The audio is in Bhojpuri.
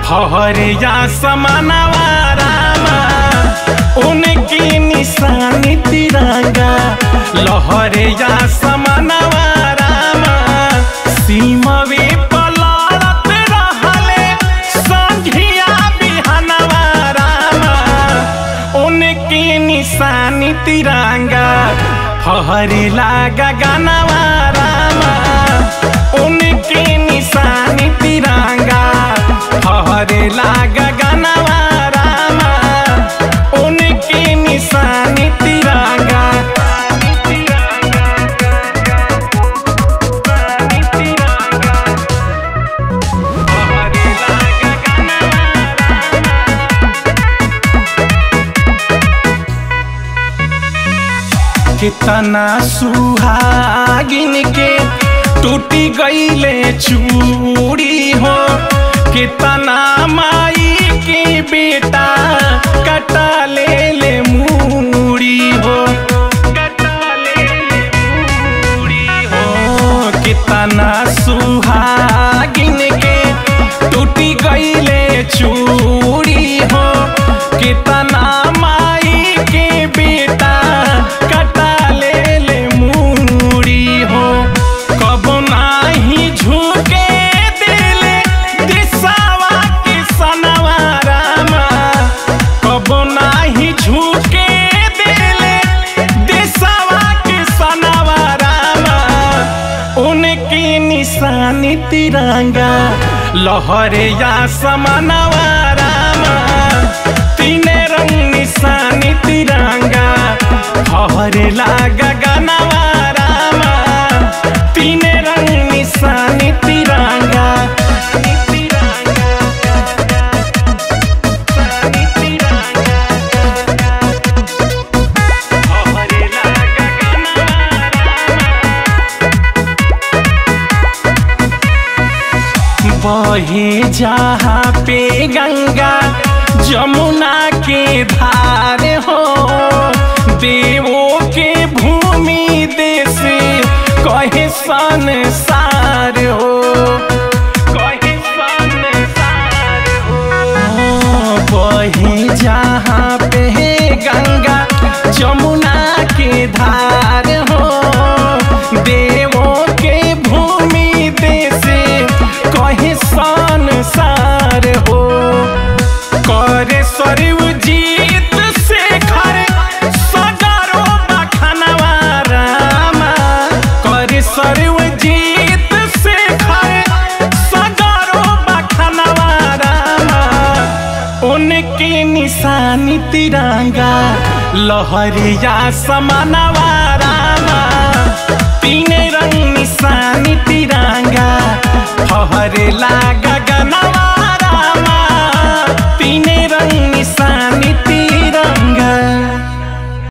फहरे या समानवा रामा उनकी निशानी तिरंगा लहरे या समानवा रामा सीमवे पलड़त रहले संघिया बिहनवा रामा उनकी निशानी तिरंगा फहरे लागा गनवा रामा उनकी निशानी तिरंगा फहरे लागा गनवा रामा उनकी निशानी तिरंगा कितना सुहागिन के टूटी गईले चूड़ी हो कितना माई के बेटा कटा ले ले मूड़ी हो कटा ले ले मूड़ी हो कितना सुहागिन के टूटी गईले चूड़ी हो कितना माई के बेटा कटा ले ले मूड़ी हो कब नाही झुके दिले दिशावा के सनवा रामा कब नाही झुके दिले दिशावा के सनवा रामा उनकी निशानी तिरंगा लहरे या समनवा रामा तीन रंग निशानी तिरंगा हरे लागा गनवा रामा तीन रंग निशानी तिरंगा हरे लागा बहे जहाँ पे गंगा जमुना के धार हो देवों के भूमि देश कहे संसार हो कहे संसार हो बहे जहाँ पे गंगा जमुना के धार हो देवों के भूमि देश कहे संसार हो करे सरव जीत से घर सगरो बखनवा रामा करे सरव जीत से घर सगरो बखनवा रामा उनकी निशानी तिरंगा लहरिया समानवा रामा तीन रंग निशानी तिरंगा फहरे लागा गनवा रामा तीन रंग निशानी तिरंगा